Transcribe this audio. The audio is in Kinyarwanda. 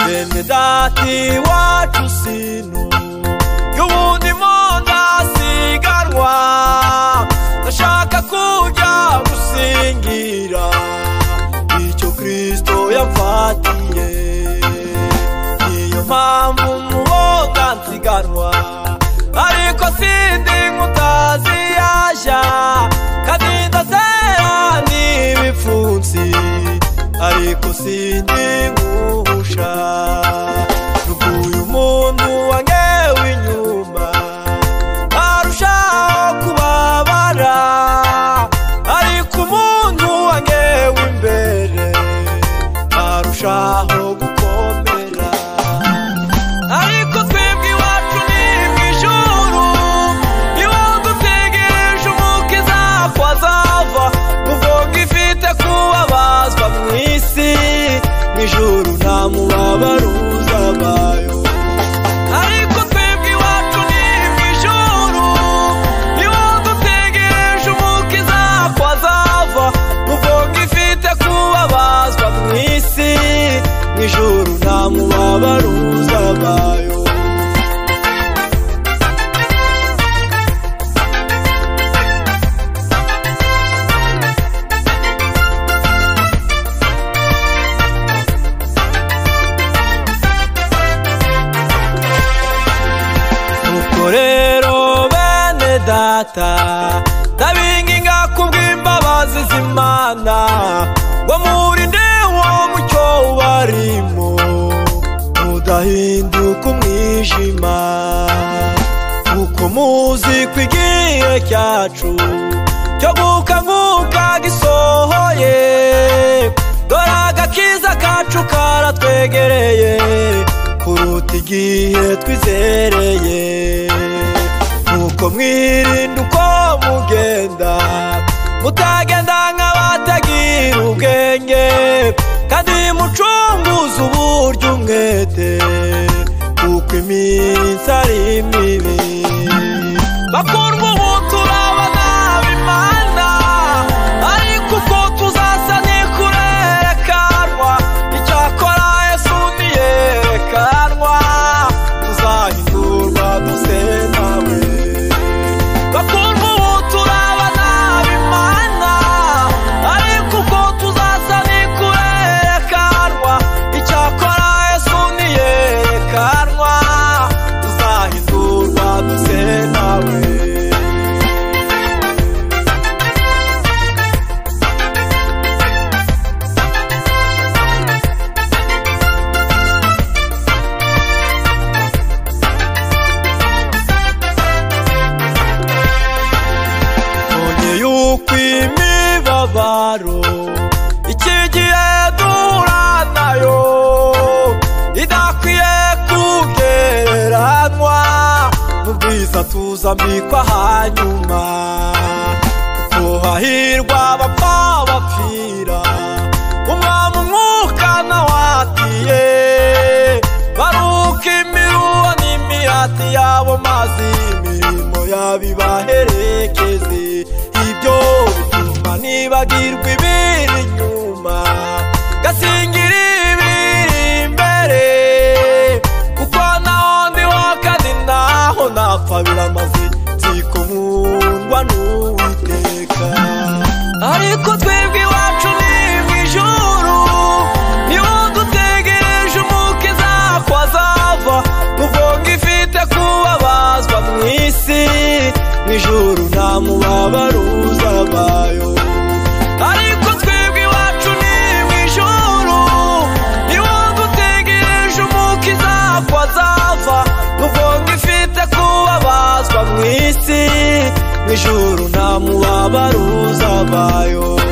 mwene data iwacu sinu y'ubundi mo ndasiganwa ndashaka kujya gusingira icyo kirisito yamfatiye niyo mpamvu muhoga nsiganwa ariko sindi nk'utazi yaja kandi ndazera n'ibipfunsi ariko sindi nkuhusha nuguye umuntu wangewe inyuma arushaho kubabara ariko umuntu wangewe imbere arushaho gukomera ariko twebwe iwacu ni mu ijuru niwo dutegereje umukiza ko azava kuvuga ifite kubabazwa mu isi mu ijuru nta mubabaro uzabayo ariko twebwe iwacu ni mu ijuru niwo dutegereje umukiza ko azava kuvuga ifite kubabazwa mu isi mu ijuru nta mubabaro uzabayo nuko rero bene data ndabinginga kubw'imbabazi z'imana ngo murinde uwo mucyo barimo mudahinduka umwijima kuko muzi ko igihe cyacu cyo gukanguka gisohoye dore agakiza kacu karatwegereye kuruta igihe twizereye nuko mwirinda uko mugenda mutagenda nk'abatagira ubwenge kandi mucunguze uburyo umwete kuko iminsi ari mibi bakundwa ubu turaba nabi imana ariko uko tuzasa ntikurerekanwa icyakora yesu ntiyerekanwa tuzahindurwa duse nawe bakundwa ubu turaba nabi imana ariko uko tuzasa ntikurerekanwa icyakora yesu ntiyerekanwa tuzahindurwa duse nawe none yuko imibabaro iki gihe duhura nayo idakwiye kugereranywa n'ubwiza tuzambikwa hanyuma kuko hahirwa abapfa bapfira umwami umwuka nawatiye baruka imiruho n'imihati yabo mazi imirimo yabibaherekeze ibyo bituma nibagirwa ibiri inyuma gasingira ibiri imbere kuko naho ndiho kandi naho napfa biramaze nziko nkundwa n'uwiteka ariko twebwe iwacu ni mu ijuru niwo dutegereje umukiza ko azava muvuga ifite kubabazwa mu isi mu ijuru nta mubabaro uzabayo ariko twebwe iwacu ni mu ijuru niwo dutegereje umukiza ko azava muvuga ifite kubabazwa mu isi mu ijuru nta mubabaro uzabayo